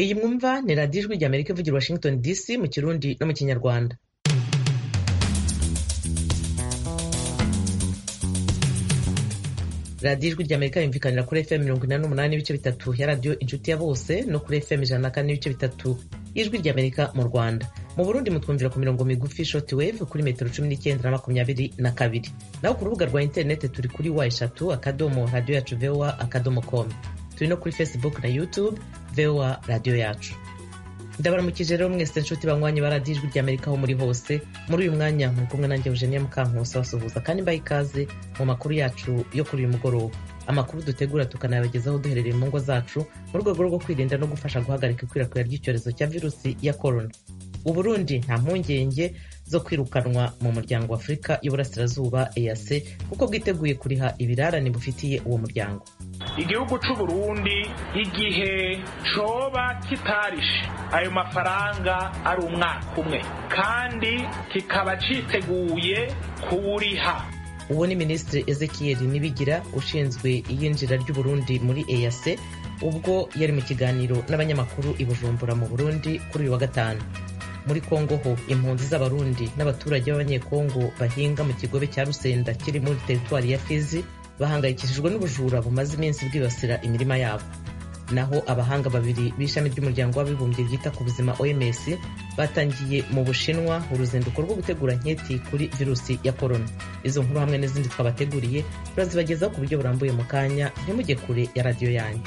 iyi mwumva ni radiyo ijwi rya amerika ivugira washington dc mu kirundi no mu kinyarwanda radiyo ijwi rya amerika yumvikanira kuri fm mirongo inani n'umunani n'ibice bitatu ya radiyo inshuti ya bose no kuri fm ijana na kane n'ibice bitatu y'ijwi rya amerika mu rwanda mu burundi mutwumvira ku mirongo migufi short wave kuri metero cumi n'icyenda na makumyabiri na kabiri naho ku rubuga rwa interineti turi kuri wa eshatu akadomo radiyo yacu voa akadomo com turi no kuri facebook na youtube voa radiyo yacu ndabaramukije rero mwese nshuti banywanyi ba radiyo ijwi rya amerika aho muri hose muri uyu mwanya muri kumwe nanjye eugenia mukankusi basuhuza kandi mbaye ikaze mu makuru yacu yo kuri uyu mugoroba amakuru dutegura tukanayabagezaho duherereye mu ngo zacu mu rwego rwo kwirinda no gufasha guhagarika ikwirakwira ry'icyorezo cya virusi ya korona uburundi nta mpungenge zo kwirukanwa mu muryango wa afurika y'uburasirazuba eac kuko bwiteguye kuriha ibirarane bufitiye uwo muryango igihugu c'u Burundi igihe coba kitarishe ayo mafaranga ari umwaka umwe kandi kikaba citeguye kuwuriha uwo ni minisitiri ezekiel nibigira ushinzwe iyinjira ry'uburundi muri eac ubwo yari mu kiganiro n'abanyamakuru i bujumbura mu burundi kuri uyu wa gatanu muri kongo ho impunzi z'abarundi n'abaturage b'abanyekongo bahinga mu kigobe cya rusenda kiri muri teritwari ya fizi bahangayikishijwe n'ubujura bumaze iminsi bwibasira imirima yabo naho abahanga babiri b'ishami ry'umuryango w'abibumbye ryita ku buzima oms batangiye mu bushinwa uruzinduko rwo gutegura nketi kuri virusi ya korona izo nkuru hamwe n'izindi twabateguriye turazibagezaho ku buryo burambuye mu kanya ntimujye kure ya radiyo yanyu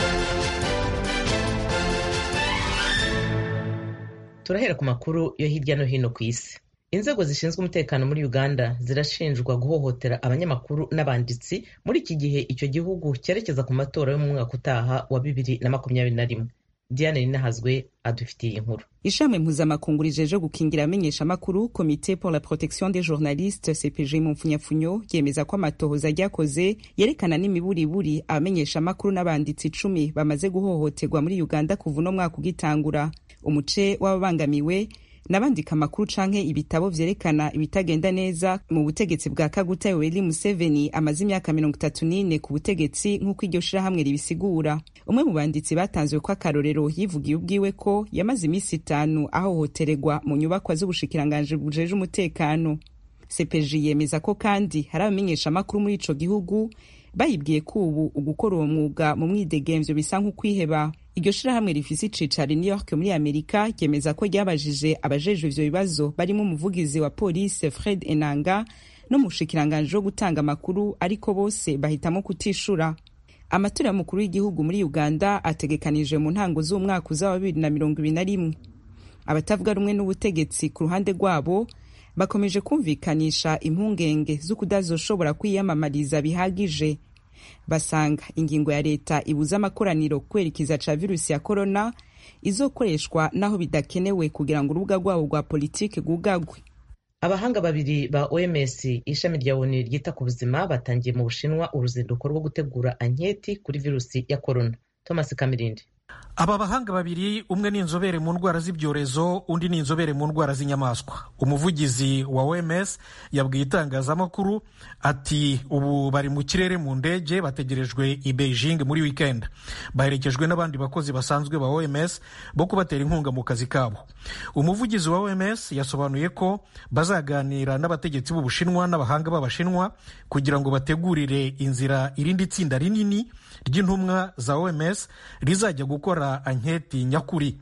turahera ku makuru yo hirya no hino ku isi inzego zishinzwe umutekano muri uganda zirashinjwa guhohotera abanyamakuru n'abanditsi muri iki gihe icyo gihugu cyerekeza ku matora yo mu mwaka utaha wa bibiri na makumyabiri na rimwe diane rinahazwe adufitiye inkuru ishami mpuzamakungu rijeje gukingira amenyeshamakuru komite pour la protection des journalistes cpg mu mfunyafunyo yemeza ko amatohoza ryakoze yerekana n'imiburiburi abamenyeshamakuru n'abanditsi icumi bamaze guhohoterwa muri uganda kuva uno mwaka ugitangura umuce w'ababangamiwe n'abandika amakuru canke ibitabo vyerekana ibitagenda neza mu butegetsi bwa kaguta yoweri museveni amaze imyaka mirongo itatu n'ine ku butegetsi nk'uko iryo shirahamwe ribisigura umwe mu banditsi batanzwe ko akarorero yivugiye ubwiwe ko yamaze iminsi itanu ahohotererwa mu nyubakwa z'ubushikiranganji bujeje umutekano cpg yemeza ko kandi hari abamenyeshamakuru muri ico gihugu bayibwiye ko ubu ugukora uwo mwuga mu mwidegemvyo bisa nk'ukwiheba iryo shirahamwe rifise icicaro i new york muri amerika ryemeza ko ryabajije abajejwe ivyo bibazo barimo umuvugizi wa polisi fred enanga n'umushikiranganji wo gutanga amakuru ariko bose bahitamo kutishura amatora y'umukuru w'igihugu muri uganda ategekanije mu ntango z'umwaka uza wa bibiri na mirongo ibiri na rimwe abatavuga rumwe n'ubutegetsi ku ruhande rwabo bakomeje kumvikanisha impungenge z'ukudazoshobora kwiyamamariza bihagije basanga ingingo ya leta ibuza amakoraniro kwerekeza ca virusi ya korona izokoreshwa naho bidakenewe kugira ngo urubuga rwabo rwa politiki rwugagwe abahanga babiri ba oms ishami rya onu ryita ku buzima batangiye mu bushinwa uruzinduko rwo gutegura anketi kuri virusi ya korona thomas kamirindi aba bahanga babiri umwe ni inzobere mu ndwara z'ibyorezo undi ni inzobere mu ndwara z'inyamaswa umuvugizi wa oms yabwiye itangazamakuru ati ubu bari mu kirere mu ndege bategerejwe i beijing muri weekend baherekejwe n'abandi bakozi basanzwe ba oms bo kubatera inkunga mu kazi kabo umuvugizi wa oms yasobanuye ko bazaganira n'abategetsi b'ubushinwa n'abahanga b'abashinwa kugira ngo bategurire inzira irindi tsinda rinini ry'intumwa za oms rizajya gukora anketi nyakuri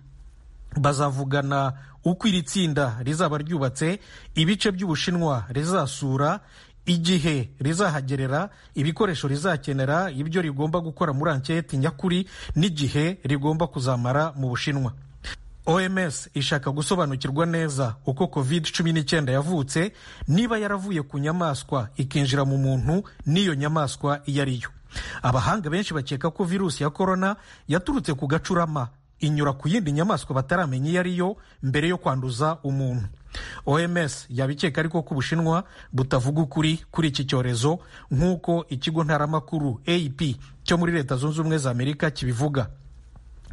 bazavugana uko iri tsinda rizaba ryubatse ibice by'ubushinwa rizasura igihe rizahagerera ibikoresho rizakenera ibyo rigomba gukora muri anketi nyakuri n'igihe rigomba kuzamara mu bushinwa oms ishaka gusobanukirwa neza uko covid cumi n'icyenda yavutse niba yaravuye ku nyamaswa ikinjira mu muntu n'iyo nyamaswa iyo ari yo abahanga benshi bakeka ko virusi ya korona yaturutse ku gacurama inyura ku yindi nyamaswa bataramenya iyo ari yo mbere yo kwanduza umuntu oms yabikeka ariko ko ubushinwa butavuga ukuri kuri iki cyorezo nk'uko ikigo ntaramakuru ap cyo muri leta zunze ubumwe za amerika kibivuga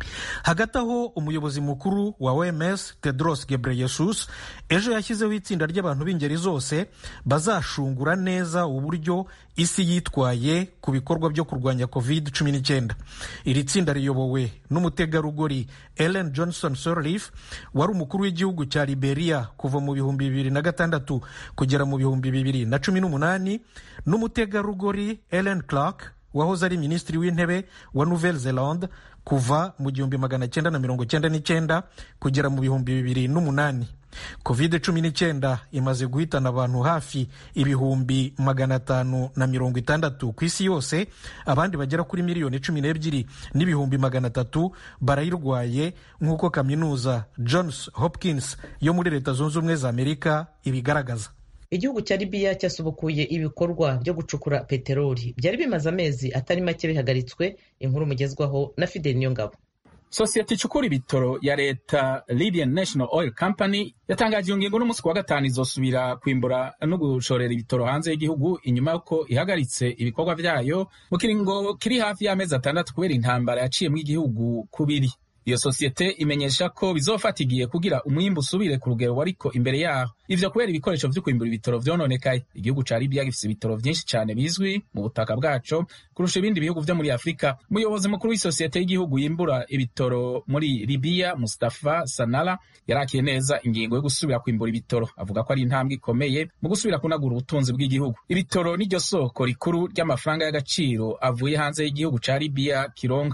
hagati aho umuyobozi mukuru wa oms tedros gebreyesus ejo yashyizeho itsinda ry'abantu b'ingeri zose bazashungura neza uburyo isi yitwaye ku bikorwa byo kurwanya covid 19 iri tsinda riyobowe n'umutegarugori ellen johnson sirleaf wari umukuru w'igihugu cya liberia kuva mu bihumbi bibiri na gatandatu kugera mu bihumbi bibiri na cumi n'umunani n'umutegarugori ellen clark wahoze ari minisitiri w'intebe wa nouvelle zelande kuva mu gihumbi magana cyenda na mirongo cyenda n'icyenda kugera mu bihumbi bibiri n'umunani covid cumi n'icyenda imaze guhitana abantu hafi ibihumbi magana atanu na mirongo itandatu ku isi yose abandi bagera kuri miliyoni cumi n'ebyiri n'ibihumbi magana atatu barayirwaye nk'uko kaminuza johns hopkins yo muri leta zunze ubumwe za amerika ibigaragaza igihugu cya libiya cyasubukuye ibikorwa byo gucukura peteroli byari bimaze amezi atari make bihagaritswe inkuru mugezwaho na fideli niyongabo sosiyete icukura ibitoro ya leta libyan national oil company yatangaje iyo ngingo n'umunsi wa gatanu izosubira kwimbura no gushorera ibitoro hanze y'igihugu inyuma y'uko ihagaritse ibikorwa byayo mu kiringo kiri hafi y'amezi atandatu kubera intambara yaciyemo igihugu kubiri iyo sosiyete imenyesha ko bizofata igihe kugira umwimbu usubire ku rugero wariko imbere yaho ivyo kubera ibikoresho vyo kwimbura ibitoro vyononekaye igihugu ca libiya gifise ibitoro vyinshi cane bizwi mu butaka bwaco kurusha ibindi bihugu vyo muri afurika umuyobozi mukuru w'isosiyete y'igihugu yimbura ibitoro muri libiya mustafa sanala yarakiye neza ingingo yo gusubira kwimbura ibitoro avuga ko ari intambwe ikomeye mu gusubira kunagura ubutunzi bw'igihugu ibitoro niryo soko rikuru ry'amafaranga y'agaciro avuye hanze y'igihugu ca libiya kironga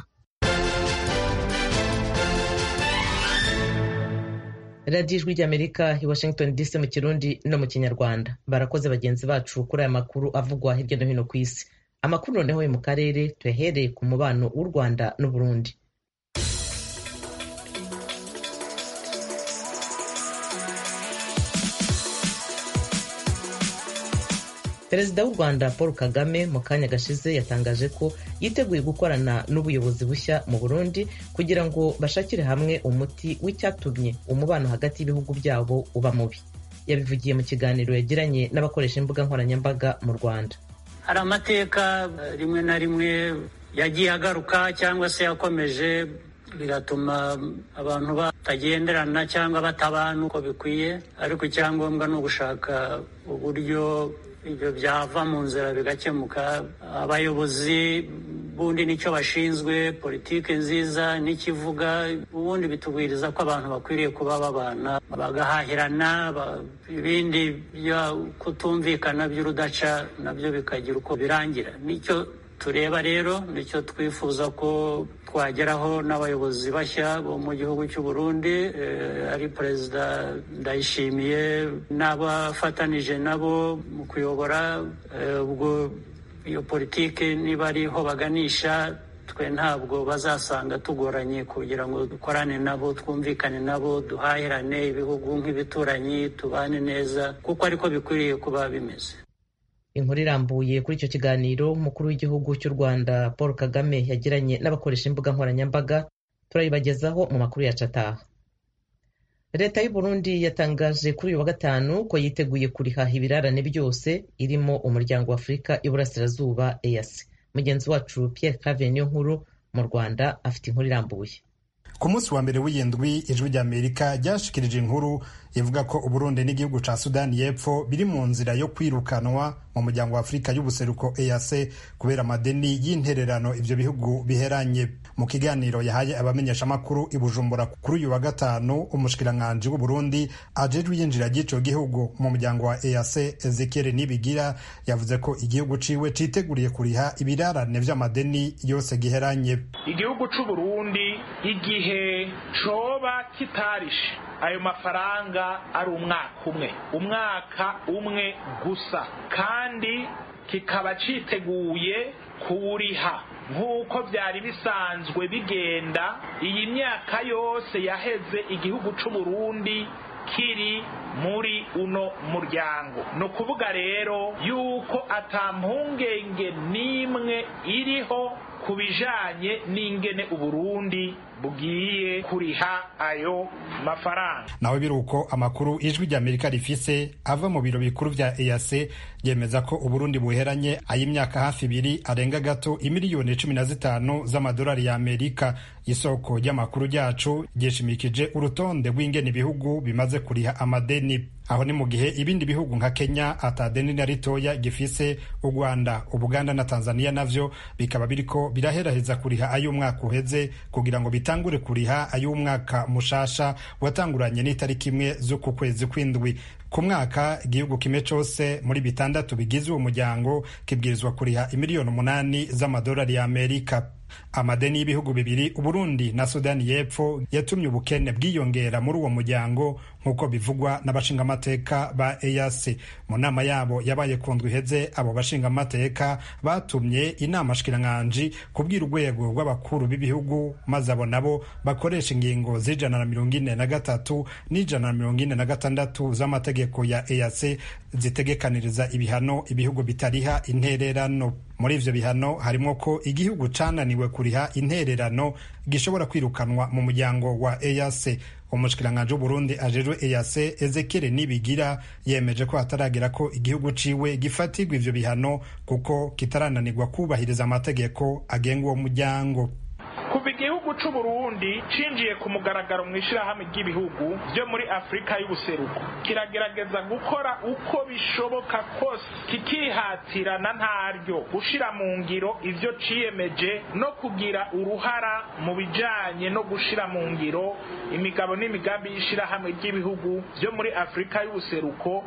radiyo ijwi ry'amerika i washington dc mu kirundi no mu kinyarwanda barakoze bagenzi bacu kuri aya makuru avugwa hirya no hino ku isi amakuru noneho yo mu karere tuyahereye ku mubano w'u rwanda n'uburundi perezida w'u rwanda paul kagame mu kanya gashize yatangaje ko yiteguye gukorana n'ubuyobozi bushya mu burundi kugira ngo bashakire hamwe umuti w'icyatumye umubano hagati y'ibihugu byabo uba mubi yabivugiye mu kiganiro yagiranye n'abakoresha imbuga nkoranyambaga mu rwanda hari amateka rimwe na rimwe yagiye agaruka cyangwa se yakomeje bigatuma abantu batagenderana cyangwa batabana uko bikwiye ariko icyangombwa ni ugushaka uburyo ibyo byava mu nzira bigakemuka abayobozi bundi nicyo bashinzwe politiki nziza n'ikivuga ubundi bitubwiriza ko abantu bakwiriye kuba babana bagahahirana ibindi byo kutumvikana by'urudaca nabyo bikagira uko birangira nicyo tureba rero nicyo twifuza ko twageraho n'abayobozi bashya bo mu gihugu cy'u Burundi ari perezida ndayishimiye n'abafatanije nabo mu kuyobora ubwo iyo politiki niba ariho baganisha twe ntabwo bazasanga tugoranye kugira ngo dukorane nabo twumvikane nabo duhahirane ibihugu nk'ibituranyi tubane neza kuko ariko bikwiriye kuba bimeze inkuru irambuye kuri icyo kiganiro umukuru w'igihugu cy'u rwanda paul kagame yagiranye n'abakoresha imbuga nkoranyambaga turayibagezaho mu makuru yacu ataha leta y'u burundi yatangaje kuri uyu wa gatanu ko yiteguye kurihaha ibirarane byose irimo umuryango wa afurika iburasirazuba eyasi mugenzi wacu pierre claver niyo nkuru mu rwanda afite inkuru irambuye ku munsi wa mbere w'iyindwi ijwi ry'amerika ryashikirije inkuru ivuga ko uburundi n'igihugu ca sudani y'epfo biri mu nzira yo kwirukanwa mu muryango wa afurika y'ubuseruko eac kubera amadeni y'intererano ivyo bihugu biheranye mu kiganiro yahaye abamenyeshamakuru i bujumbura kuri uyu wa gatanu umushikiranganji w'uburundi ajejwe iyinjira ry'ico gihugu mu muryango wa eac ezekiel nibigira yavuze ko igihugu ciwe citeguriye kuriha ibirarane vy'amadeni yose giheranye igihugu c'uburundi igihe coba kitarishe ayo mafaranga ari umwaka umwe umwaka umwe gusa kandi kikaba citeguye kuwuriha nk'uko byari bisanzwe bigenda iyi myaka yose yaheze igihugu c'uburundi kiri muri uno muryango ni ukuvuga rero yuko ata mpungenge n'imwe iriho ku bijanye n'ingene uburundi bugiye kuriha ayo mafaranga nawe biruko amakuru ijwi ry'amerika rifise ava mu biro bikuru vya eac yemeza ko uburundi buheranye ay'imyaka hafi ibiri arenga gato imiliyoni cumi na zitanu z'amadolari ya amerika isoko ry'amakuru ryacu ryishimikije urutonde rw'ingene ibihugu bimaze kuriha amadeni aho ni mu gihe ibindi bihugu nka kenya atadeni na ritoya gifise u rwanda ubuganda na tanzania navyo bikaba biriko biraheraheza kuriha ay'umwaka uheze kugira ngo bitangure kuriha ay'umwaka mushasha watanguranye n'itariki imwe z'uku kwezi kw'indwi ku mwaka igihugu kimwe cose muri bitandatu bigize uwo muryango kibwirizwa kuriha imiliyoni umunani z'amadolari ya amerika amadeni y'ibihugu bibiri uburundi na sudani y'epfo yatumye ubukene bwiyongera muri uwo muryango nk'uko bivugwa n'abashingamateka ba eac mu nama yabo yabaye ku ndwi iheze abo bashingamateka batumye inama shikiranganji kubwira urwego rw'abakuru b'ibihugu maze abo nabo bakoresha ingingo z'ijana na mirongo ine na gatatu n'ijana na mirongo ine na gatandatu z'amategeko ya eac zitegekaniriza ibihano ibihugu bitariha intererano muri ivyo bihano harimo ko igihugu cananiwe kuriha intererano gishobora kwirukanwa mu muryango wa EAC umushikiranganji w'uburundi ajejwe EAC Ezekiel Nibigira yemeje ko hataragera ko igihugu ciwe gifatirwa ivyo bihano kuko kitarananirwa kubahiriza amategeko agenga uwo muryango kuva igihugu c'uburundi cinjiye ku mugaragaro mu ishirahamwe ry'ibihugu vyo muri afurika y'ubuseruko kiragerageza gukora uko bishoboka kose kikihatirana ntaryo gushira mu ngiro ivyo ciyemeje no kugira uruhara mu bijanye no gushira mu ngiro imigabo n'imigambi y'ishirahamwe ry'ibihugu vyo muri afurika y'ubuseruko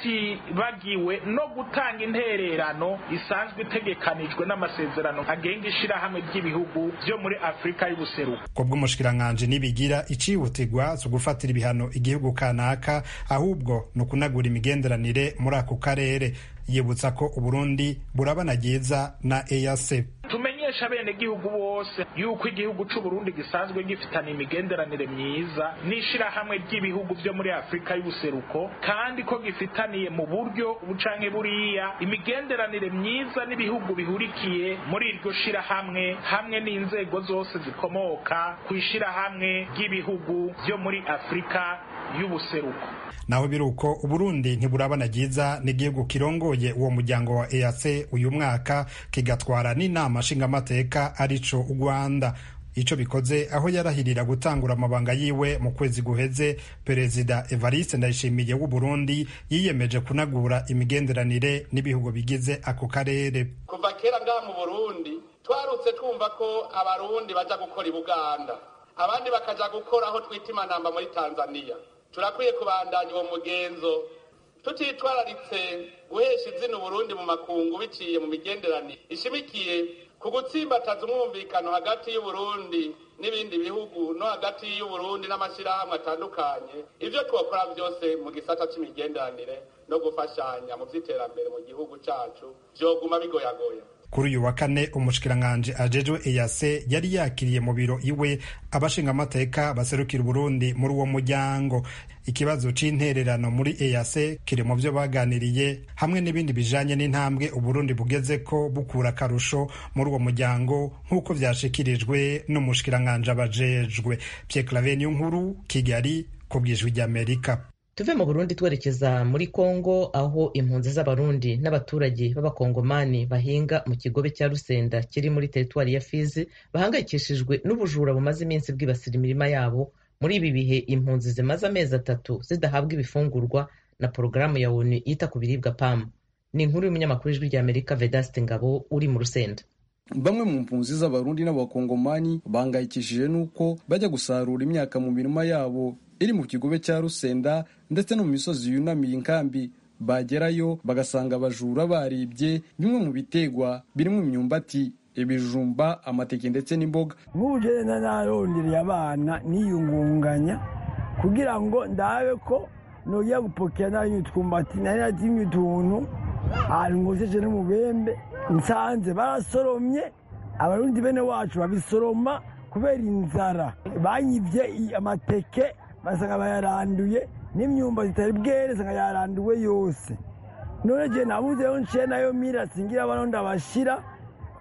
hatibagiwe no gutanga intererano isanzwe itegekanijwe n'amasezerano agenga ishirahamwe ry'ibihugu vyo muri afurika y'ubuseruko ku bw'umushikiranganji nibigira icihutirwa zo gufatira ibihano igihugu kanaka ahubwo ni ukunagura imigenderanire muri ako karere yibutsa ko uburundi burabanagiza na EAC tumenyesha abenegihugu bose yuko igihugu c'uburundi gisanzwe gifitana imigenderanire myiza n'ishirahamwe ry'ibihugu vyo muri afurika y'ubuseruko kandi ko gifitaniye mu buryo bucanke buriya imigenderanire myiza n'ibihugu bihurikiye muri iryo shirahamwe hamwe n'inzego zose zikomoka ku ishirahamwe ry'ibihugu vyo muri afurika y'ubuseruko naho biruko uburundi ntiburabanagiza n'igihugu kirongoye uwo muryango wa EAC uyu mwaka kigatwara n'inama nshingamateka arico u Rwanda ico bikoze aho yarahirira gutangura amabanga yiwe mu kwezi guheze perezida Evariste Ndayishimiye w'u Burundi yiyemeje kunagura imigenderanire n'ibihugu bigize ako karere kuva kera ngaha mu Burundi twarutse twumva ko abarundi baja gukora i Buganda abandi bakaja gukora aho twita imanamba muri Tanzania turakwiye kubandanya uwo mugenzo tutitwararitse guhesha izina Burundi mu makungu biciye mu migenderanire ishimikiye ku gutsimbataza umwumvikano hagati y'uburundi n'ibindi bihugu no hagati y'uburundi n'amashyirahamwe atandukanye ibyo twakora byose mu gisata cy'imigenderanire no gufashanya mu by'iterambere mu gihugu cyacu byoguma bigoyagoya kuri uyu wa kane umushikiranganji ajejwe eyase yari yakiriye mu biro iwe abashingamateka baserukira uburundi muri uwo muryango ikibazo c'intererano muri eyase kiri mu vyo baganiriye hamwe n'ibindi bijanye n'intambwe uburundi bugeze ko bukura akarusho muri uwo muryango nk'uko vyashikirijwe n'umushikiranganji abajejwe pierre claveniyo nkuru kigali ku bwijwi ry'amerika tuve mu burundi twerekeza muri kongo aho impunzi z'abarundi n'abaturage b'abakongomani bahinga mu kigobe cya rusenda kiri muri teritwari ya fizi bahangayikishijwe n'ubujura bumaze iminsi bwibasira imirima yabo muri ibi bihe impunzi zimaze amezi atatu zidahabwa ibifungurwa na porogaramu ya onu yita ku biribwa pamu ni inkuru y'umunyamakuru w'ijwi ry'amerika vedaste ngabo uri mu rusenda bamwe mu mpunzi z'abarundi n'abakongomani bahangayikishije n'uko bajya gusarura imyaka mu mirima yabo iri mu kigobe cya rusenda ndetse no mu misozi yunamiye inkambi bagerayo bagasanga abajura baribye bimwe mu bitegwa birimo imyumbati ibijumba amateke ndetse n'imboga nk'ubugenda narondereye abana niyungunganya kugira ngo ndabe ko nojya gupokera nayo utwumbati nari natimye utuntu ahantu ngoseje n'umubembe nsanze barasoromye abarundi bene wacu babisoroma kubera inzara banyivye amateke basanga bayaranduye n'imyumba zitari bwere sanga yaranduwe yose none je nabuze yo nciye nayo mira singira bano ndabashira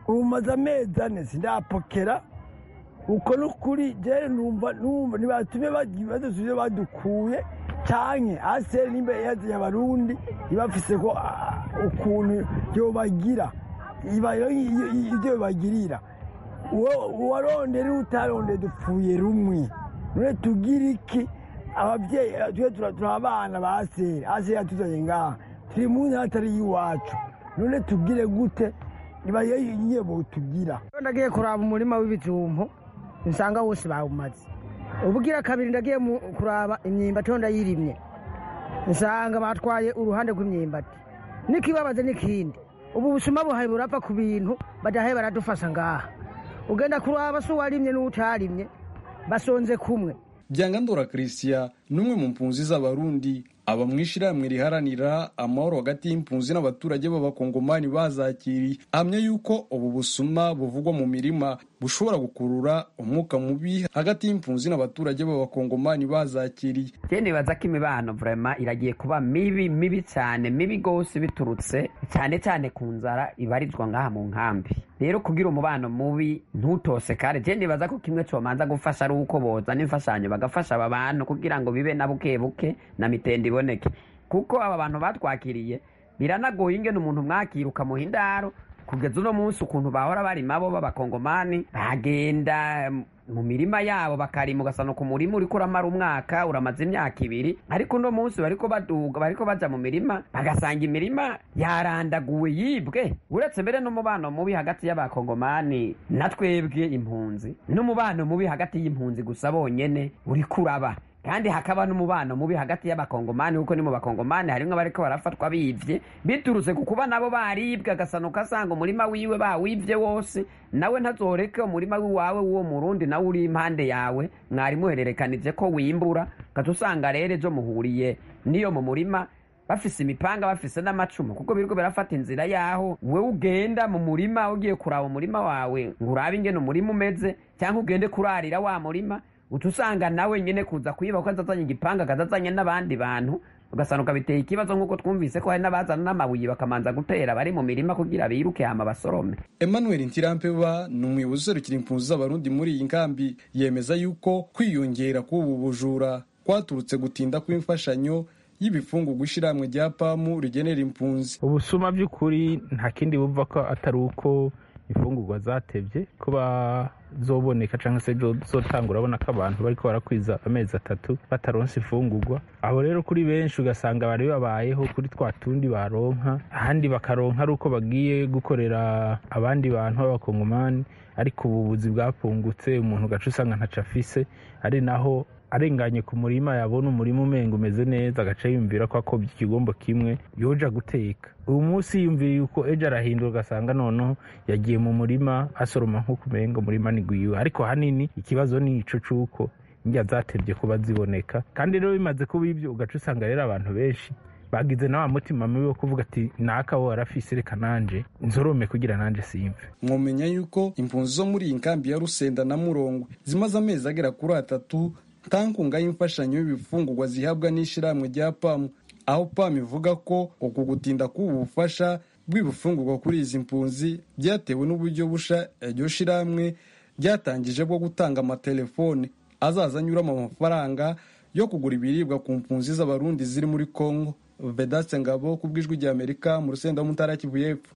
ubu maze amezi ane sindapokera uko n'ukuri jere numva numva ntibatume badusubire badukuye canke aseri nimba yazanye abarundi ibafise ko ah, ukuntu yobagira iba- ivyo bibagirira uwo- uwarondera utarondera dupfuye rumwe none tugira iki abavyeyi twe tura turi abana ba aseri aseri yatuzanye ngaha turi mu ntara atari iyiwacu none tugire gute niba yiye botugira ndagiye kuraba umurima w'ibijumbu nsanga wose bawumaze ubugira kabiri ndagiye mu- kuraba imyumbati ho ndayirimye nsanga batwaye uruhande rw'imyumbati n'ikibabaze n'ikindi ubu busuma buhaye burapfa ku bintu badahaye baradufasha ngaha ugenda kuraba se uwarimye n'utarimye basonze kumwe byangandora christian ni umwe mu mpunzi z'abarundi aba mu ishyirahamwe riharanira amahoro hagati y'impunzi n'abaturage b'abakongomani bazakiriye ahamya yuko ubu busuma buvugwa mu mirima bushobora gukurura umwuka mubi hagati y'impunzi n'abaturage b'abakongomani bazakiriye je nibaza ko imibano vrema iragiye kuba mibi mibi cyane mibi gose biturutse cyane cyane ku nzara ibarizwa ngaha mu nkambi rero kugira umubano mubi ntutose kare je nibaza ko kimwe comanza gufasha ari uko bozana imfashanyo bagafasha aba bantu kugira ngo bibe na buke buke na mitende iboneke kuko aba bantu batwakiriye biranagoye ingene umuntu mwakira ukamuha indaro kugeza uno munsi ukuntu bahora barima bo b'abakongomani bagenda mu mirima yabo bakarima ugasana ku murima uriko uramara umwaka uramaze imyaka ibiri ariko uno munsi bariko baduga bariko baja mu mirima bagasanga imirima yarandaguwe yibwe uretse mbere n'umubano mubi hagati y'abakongomani na twebwe impunzi n'umubano mubi hagati y'impunzi gusa bonyene uriko uraba kandi hakaba n'umubano mubi hagati y'abakongomani kuko ni mu bakongomani harimwo abariko barafatwa bivye biturutse ku kuba nabo baribwe agasano kasanga umurima wiwe bawivye wose nawe ntazoreke umurima wiwawe w'uwo murundi nawe uri impande yawe mwari muhererekanije ko wimbura gaca usanga rero ejo muhuriye niyo mu murima bafise imipanga bafise n'amacumu kuko biriko birafata inzira yaho wewe ugenda mu murima ugiye kuraba umurima wawe ngo urabe ingene umurima umeze cyangwa ugende kurarira wa murima uca usanga nawe nyene kuza kuyiba ko azazanye igipanga akazazanye n'abandi bantu ugasanuka biteye ikibazo nk'uko twumvise ko hari n'abazana n'amabuye bakamanza gutera bari mu mirima kugira biruke hama basorome emmanuel ntirampeba ni umuyobozi userukira impunzi z'abarundi muri iyi nkambi yemeza yuko kwiyongera k'ubu bujura kwaturutse gutinda kw'imfashanyo y'ibifungurwa ishyirahamwe rya pamu rigenera impunzi ubusuma by'ukuri nta kindi bumva ko atari uko imfungurwa zatebye kuba zoboneka cyangwa se zotangura urabona ko abantu bari barakwiza amezi atatu bataronse imfungurwa aho rero kuri benshi ugasanga bari babayeho kuri twa tundi baronka ahandi bakaronka ari uko bagiye gukorera abandi bantu b'abakongomani ariko ubuvuzi bwapfungutse umuntu ugaca usanga ntaco afise ari naho arenganye ku murima yabona umurima umenga umeze neza agaca yumvira ko akobye ikigombo kimwe yoja guteka uyu munsi yiyumviye yuko ejo arahindura ugasanga noneho yagiye mu murima asoroma nk'uko umenga umurima ni gwiwe ariko hanini ikibazo ni ico c'uko indya zatebye kuba ziboneka kandi rero bimaze kuba ibyo ugaca usanga rero abantu benshi bagize na wa mutima mubi wo kuvuga ati naka wo arafise reka nanje nzorome kugira nanje simve mwomenya yuko impunzi zo muri iyi nkambi ya rusenda na murongwe zimaze amezi agera kuri atatu nta nkunga y'imfashanyo y'ibifungurwa zihabwa n'ishyirahamwe rya pamu aho pamu ivuga ko uku gutinda k'ubu bufasha bw'ibifungurwa kuri izi mpunzi byatewe n'uburyo busha iryo shyirahamwe ryatangije bwo gutanga amatelefone azaza anyuramo amafaranga yo kugura ibiribwa ku mpunzi z'abarundi ziri muri congo vedaste ngabo ku bw'ijwi rya amerika mu rusenda w'umutara kivu y'epfo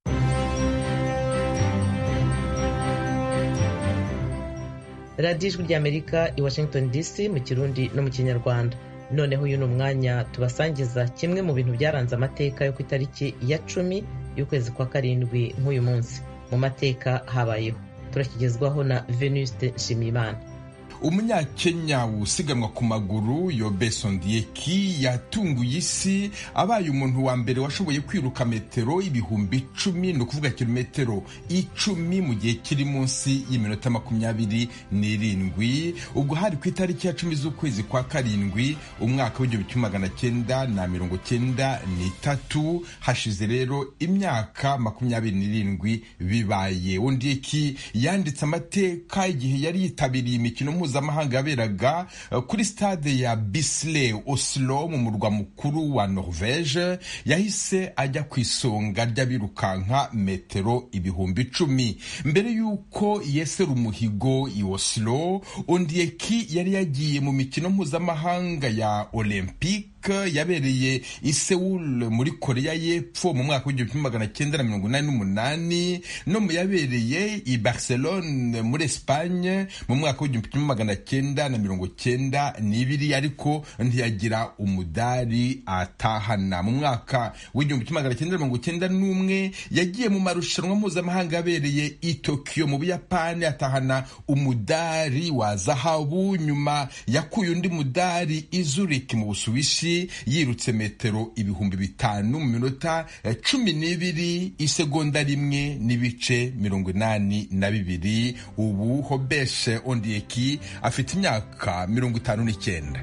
radiyo ijwi ry'amerika i washington dc mu kirundi no mu kinyarwanda noneho uyu ni umwanya tubasangiza kimwe mu bintu byaranze amateka yo ku itariki ya cumi y'ukwezi kwa karindwi nk'uyu munsi mu mateka habayeho turakigezwaho na venuste nshimiyimana umunyakenya usiganwa ku maguru yobeso ndiyeki yatunguye isi abaye umuntu wa mbere washoboye kwiruka metero ibihumbi icumi ni ukuvuga kilometero icumi mu gihe kiri munsi y'iminota makumyabiri n'irindwi ubwo hari ku itariki ya cumi z'ukwezi kwa karindwi umwaka w'igihumbi kimwe magana cyenda na mirongo cyenda n'itatu hashize rero imyaka makumyabiri n'irindwi bibaye undiyeki yanditse amateka igihe yari yitabiriye imikino mpuzamahanga mpuzamahanga yaberaga kuri stade ya Bisley Oslo mu murwa mukuru wa Norvege yahise ajya ku isonga ry'abirukanka metero ibihumbi icumi mbere y'uko yesera umuhigo i Oslo Ondieki yari yagiye mu mikino mpuzamahanga ya Olympique yabereye i Seoul muri Korea y'Epfo mu mwaka w'igihumbi kimwe magana cyenda na mirongo inani n'umunani no mu yabereye i Barcelone muri Espagne mu mwaka w'igihumbi kimwe magana cyenda na mirongo cyenda n'ibiri ariko ntiyagira umudari atahana mu mwaka w'igihumbi kimwe magana cyenda na mirongo cyenda n'umwe yagiye mu marushanwa mpuzamahanga yabereye i Tokyo mu Buyapani atahana umudari wa zahabu nyuma yakuye undi mudari i Zurich mu Busuwisi yirutse metero ibihumbi bitanu mu minota cumi n'ibiri isegonda rimwe n'ibice mirongo inani na bibiri ubu hobeshe ondieki afite imyaka mirongo itanu n'icyenda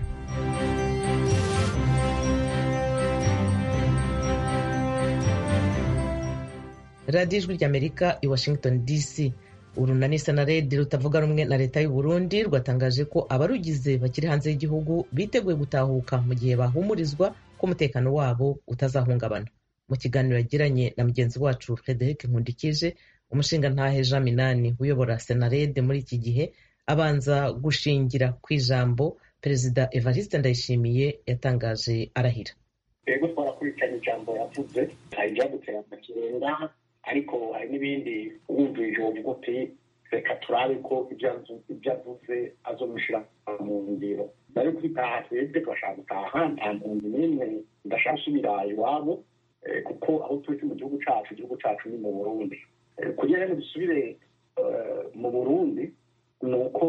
radiyo ijwi ry'amerika i washington dc urunani senaredi rutavuga rumwe na leta y'u Burundi rwatangaje ko abarugize bakiri hanze y'igihugu biteguye gutahuka mu gihe bahumurizwa ko umutekano wabo utazahungabana mu kiganiro yagiranye na mugenzi wacu frederic nkundikije umushingantahe jean minani uyobora senarede muri iki gihe abanza gushingira ku ijambo perezida evariste ndayishimiye yatangaje arahira rero twarakurikiranye ijambo yavuze hari ibyadutera amakenga ariko hari n'ibindi wumvije uvuga uti reka turabe ko ibyo avuze azomushyira mu ngiro bari kwitaha twebwe turashaka gutaha nta mpunzi n'imwe ndashaka gusubira iwabo kuko aho turi mu gihugu cyacu igihugu cyacu ni mu burundi kugira ngo dusubire mu burundi ni uko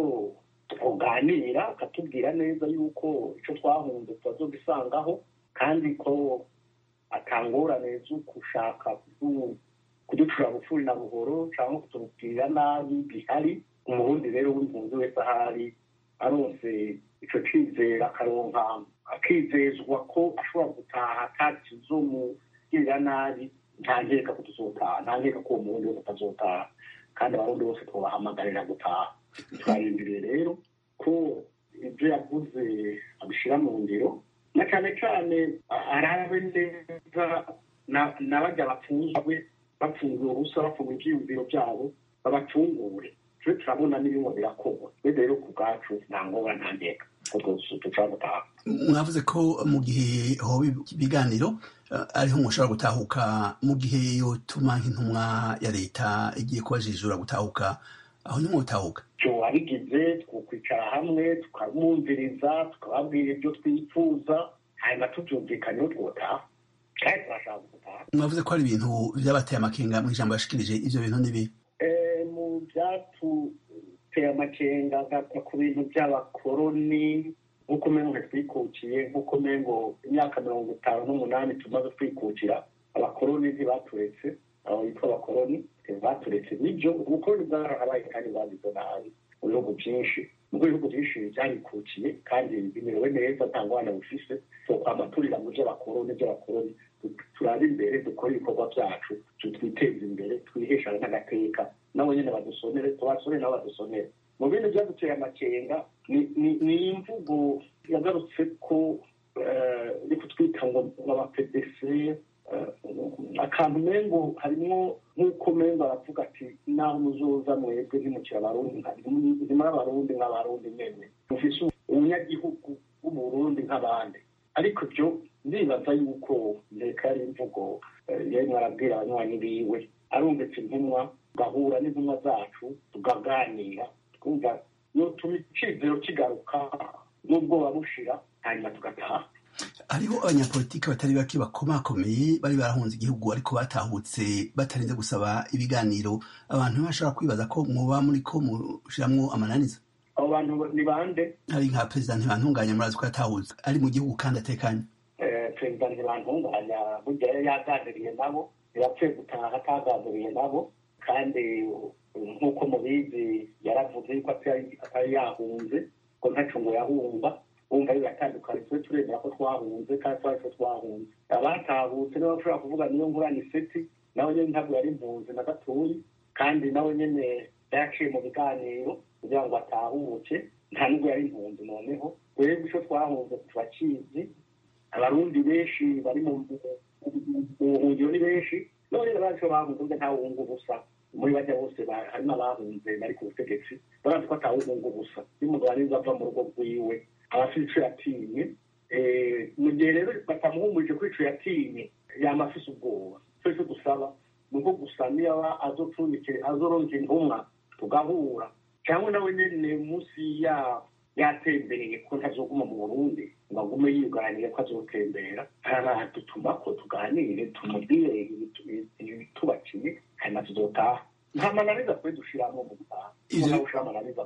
tuganira akatubwira neza yuko icyo twahunze tutazogisangaho kandi ko atangorane zo gushaka kuducura bufuri na buhoro cyangwa kutubwira nabi bihari umurundi rero w'impunzi wese ahari aronse ico cizera akaronka akizezwa ko ashobora gutaha atakizomugirira nabi nta nkeka ko tuzotaha nta nkeka ko uwo murundi wese atazotaha kandi abarundi bose twobahamagarira gutaha turarindiriye rero ko ibyo yavuze abishyira mu ngiro na cyane cyane arabe neza n'abajya bapfunzwe bapfungiwe ubusa bafunga ibyiyumviro byabo babacungure twe turabona n'ibimwe birakorwa twebwe rero ku bwacu nta ngombwa nta nkeka dushobora gutaha mwavuze ko mu gihe hoba ibiganiro ariho mushobora gutahuka mu gihe yotuma nk'intumwa ya leta igiye kubajijura gutahuka aho ni gutahuka cyo wabigize twakwicara hamwe tukamwumviriza tukababwira ibyo twifuza hanyuma tubyumvikanyeho twotaha kandi turashaka gutaha mwavuze ko hari ibintu byabateye amakenga mu ijambo yashikirije ivyo bintu nibi mu byatuteye amakenga ku bintu by'abakoroni nk'uko umengo twikukiye nk'uko umengo imyaka mirongo itanu n'umunani tumaze twikukira abakoroni ntibaturetse abo bitwa abakoroni baturetse nibyo ubukoroni bwarahabaye kandi babize nabi mu bihugu byinshi nubwo ibihugu byinshi byarikukiye kandi bimerewe neza nta ngwana bufise twokwama turira mu by'abakoroni by'abakoroni turabe imbere dukore ibikorwa byacu twiteze imbere twiheshane n'agateka nabo nyine badusonere tubasonere nabo badusonere mu bindi byaduteye amakenga ni imvugo yagarutse ko iri kutwita ngo abapedese akantu mengo harimo nk'uko mengo aravuga ati naho muzoza mwebwe ntimukira abarundi ntimuri abarundi nk'abarundi nyene mufise umunyagihugu w'umurundi nk'abandi ariko ibyo ndibaza yuko ndeka ari imvugo yari arabwira abanywanyi biwe arumvise intumwa tugahura n'intumwa zacu tukaganira twumva yotuma icizero kigaruka n'ubwoba bushira hanyuma tugataha hariho abanyapolitiki batari bake bakomakomeye bari barahunze igihugu ariko batahutse batarinze gusaba ibiganiro abantu bashobora kwibaza ko muba muri ko mushiramwo amananiza abo bantu ni bande hari nka perezida ntibantunganya murazi ko yatahutse ari mu gihugu kandi atekanye perezida ntibantunganya burya yari yaganiriye nabo ntibapfuye gutaha ataganiriye nabo kandi nk'uko mubizi yaravuze yuko atari yahunze ko ntaco ngo yahumba wumva biratandukanye twe turemera ko twahunze kandi twari ko twahunze abatahutse nibo bashobora kuvuga niyo ngurane iseti nawe nyene ntabwo yari impunzi na gatoyi kandi nawe nyene yaciye mu biganiro kugira ngo atahuke nta nubwo yari impunzi noneho twebwe icyo twahunze turakizi abarundi benshi bari mu buhungiro ni benshi none rero icyo bahunze ubwo ntawe wunga ubusa muri bajya bose harimo abahunze bari ku butegetsi barazi ko atawuhunga ubusa iyo umugabo arizo ava mu rugo rwiwe aba afite icyo yatinye mu gihe rero batamuhumurije ko icyo yatinye yaba afite ubwoba icyo cyo dusaba ni uko gusa niyo aba azoronka intumwa tugahura cyangwa nawe nyine munsi ya yatembereye ko ntazoguma mu burundi ngo agume yuganire ko azotembera dutuma ko tuganire tumubwire ibitubakiye hanyuma tuzotaha nta mananiza twe dushiramo mu gutaha nawe ushira amananiza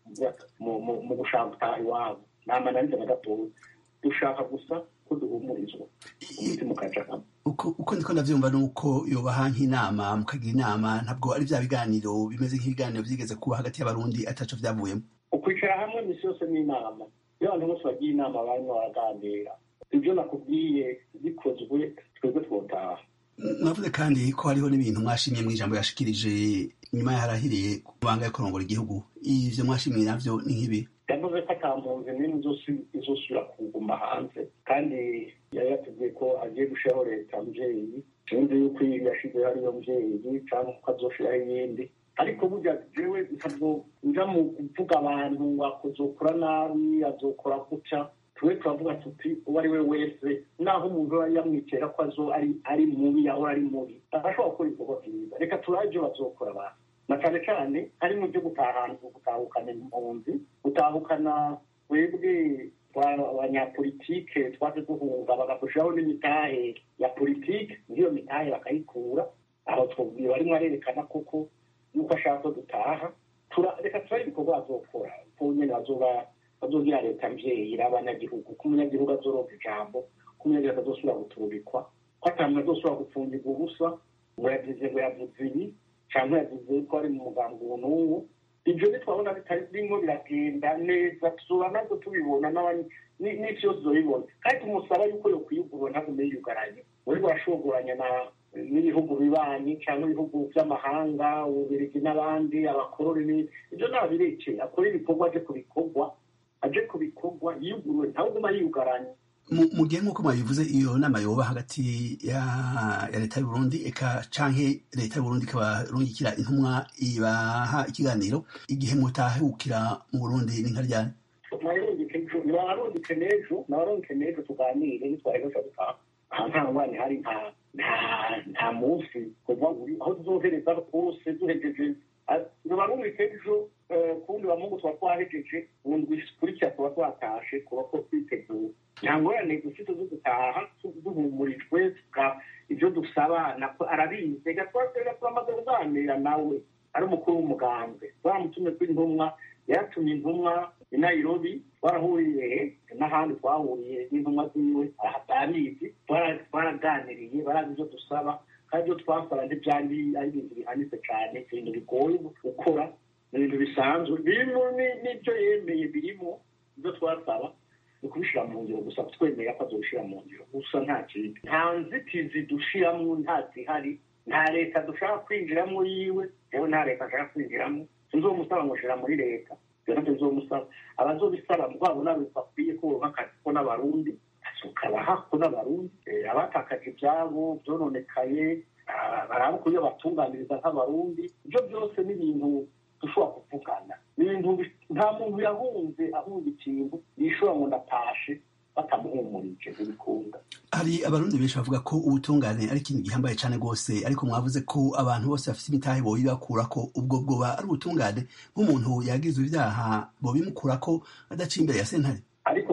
mu gushaka gutaha iwabo nta mananiza na gatoya dushaka gusa ko duhumurizwa umutima ukaja hamwe uko ndiko ndavyumva nuko yobaha nk'inama mukagira inama ntabwo ari vya biganiro bimeze nk'ibiganiro vyigeze kuba hagati y'abarundi ataco vyavuyemo ukwicara hamwe misi yose n'inama iyo abantu bose bagiye inama barimo baraganira ibyo nakubwiye bikozwe twebwe twotaha mwavuze kandi ko hariho n'ibintu mwashimye mu ijambo yashikirije nyuma yarahiriye ku mabanga yo kurongora igihugu ivyo mwashimiye navyo ni nk'ibi yavuze ko ata mpunzi n'imwe izosubira kuguma hanze kandi yari yatubwiye ko agiye gushiraho leta mvyeyi sinzi yuko yashizeho ariyo mvyeyi cyangwa ko azoshiraho iyindi ariko burya jewe ntabwo nja mu kuvuga abantu akazokora nabi azokora gutya twe turavuga tuti uwo ari we wese naho umuntu aba yamwitera ko azo ari ari mubi yahora ari mubi arashobora gukora ibikorwa byiza reka turabe ibyo bazokora abantu na cyane cyane hari mu byo gutahana gutahukana impunzi gutahukana twebwe abanyapolitike twaje duhunga bagafushaho n'imitahe ya politike n'iyo mitahe bakayikura aho twabwiye barimo arerekana koko yuko ashaka ko dutaha reka turabe ibikorwa bazokora ko nyine bazoba bazogira leta mvyeyi irabanyagihugu ko umunyagihugu azoronka ijambo ko umunyagihugu azosubira guturubikwa ko ata muntu azosubira gupfungirwa ubusa ngo yavuze ngo yavuze ibi cyangwa yavuze ko ari mu mugambi uwo n'uwo ibyo ntitwabona bitarimo biragenda neza tuzura nabwo tubibona n'isi yose uzobibona kandi tumusaba yuko yo kwiyugurura ntagume yiyugaranye uri burashogoranya na n'ibihugu bibanyi cyangwa ibihugu by'amahanga ububirigi n'abandi abakoroni ibyo ntabirekeye akora ibikorwa aje ku bikorwa aje ku bikorwa yiyuguruwe ntawe uguma yiyugaranye mu gihe nk'uko mwabivuze iyo nama yoba hagati ya leta y'uburundi eka canke leta y'uburundi ikabarungikira intumwa ibaha ikiganiro igihe mutahukira mu burundi ni nka ryari nabarungike n'ejo nabarungike n'ejo tuganire nitwaheresha gutaha aha nta ngwani hari nta nta munsi kuva aho tuzohereza hose duhejeje nabarungike ejo kundi bamungu tuba twahejeje ubundi kurikira tuba twatashe kuba ko twiteguye nta ngorane dufite zo gutaha duhumurijwe ibyo dusaba arabizi reka twatega turamaze kuganira nawe ari umukuru w'umugambwe twamutumye kuri intumwa yaratumye intumwa i nairobi twarahuriye n'ahandi twahuriye n'intumwa ziwe arabizi twaraganiriye barazi ibyo dusaba kandi ibyo twasaba ntibyari ari ibintu bihanitse cyane ibintu bigoye gukora ni ibintu bisanzwe birimo n'ibyo yemeye birimo ibyo twasaba ni ukubishyira mu ngiro gusa twemera ko azobishyira mu ngiro gusa nta kindi nta nzitizi dushiramo nta zihari nta leta dushaka kwinjiramo yiwe yewe nta leta ashaka kwinjiramo sinzomusaba ngo shira muri leta ibyo nabyo nzomusaba abazobisaba mugabo nabo bakwiye kuronka akazi ko n'abarundi tukabaha ko n'abarundi abatakaje ibyabo byononekaye baraba uko iyo batunganiriza nk'abarundi ibyo byose ni ibintu dushobora kuvugana ni ibintu nta muntu yahunze ahunze ikintu yishobora ngo ndatashe batamuhumurije ntibikunda hari abarundi benshi bavuga ko ubutungane ari ikintu gihambaye cyane rwose ariko mwavuze ko abantu bose bafite imitahe bobibakura ko ubwo bwoba ari ubutungane nk'umuntu yagizwe ibyaha bobimukura ko adaciye imbere ya sentare ariko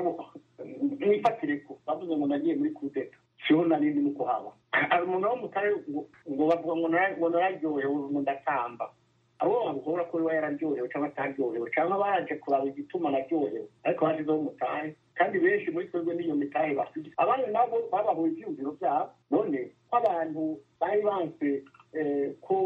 mwifatire ko bavuze ngo nagiye muri kudeta siho narindi nuko haba hari umuntu wo mutahe ngo bavuga ngo nararyohewe ngo ndatamba abo bavuga ko we yararyohewe cyangwa ataryohewe cyangwa baraje kuraba igituma naryohewe ariko hashizeho umutahe kandi benshi muri twebwe n'iyo mitahe bafite abandi nabo babahuye ibyiyumviro byabo none ko abantu bari banse ko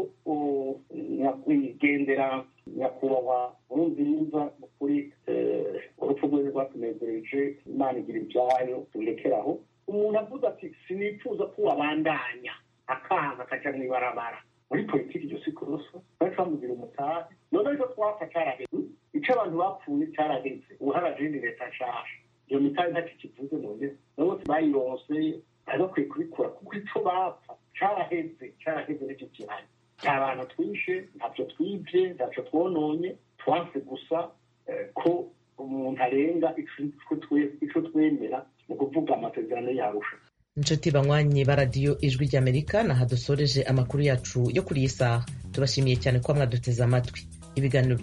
nyakwigendera nyakubahwa nkurunziza kuri urupfu rwe rwatunezereje imana igira ibyayo tubirekeraho umuntu avuze ati sinifuza ko wabandanya akaza akaja mu ibarabara muri politiki iryo si kuroso bari bamugira umutahe none ariko twapfa caraheze icy'abantu bapfuye cyaraheze ubu harajindi leta nshasha iyo mitari ntacyo kivuze none bose bayironse bari bakwiye kubikora kuko icyo bapfa cyaraheze cyaraheze n'icyo gihari nta bantu twishe ntacyo twibye ntacyo twononye twanse gusa ko umuntu arenga icyo twemera ni ukuvuga amasezerano yarusha inshuti banywanyi ba radiyo ijwi ry'amerika naha dusoreje amakuru yacu yo kuri iyi saha tubashimiye cyane ko mwaduteze amatwi ibiganiro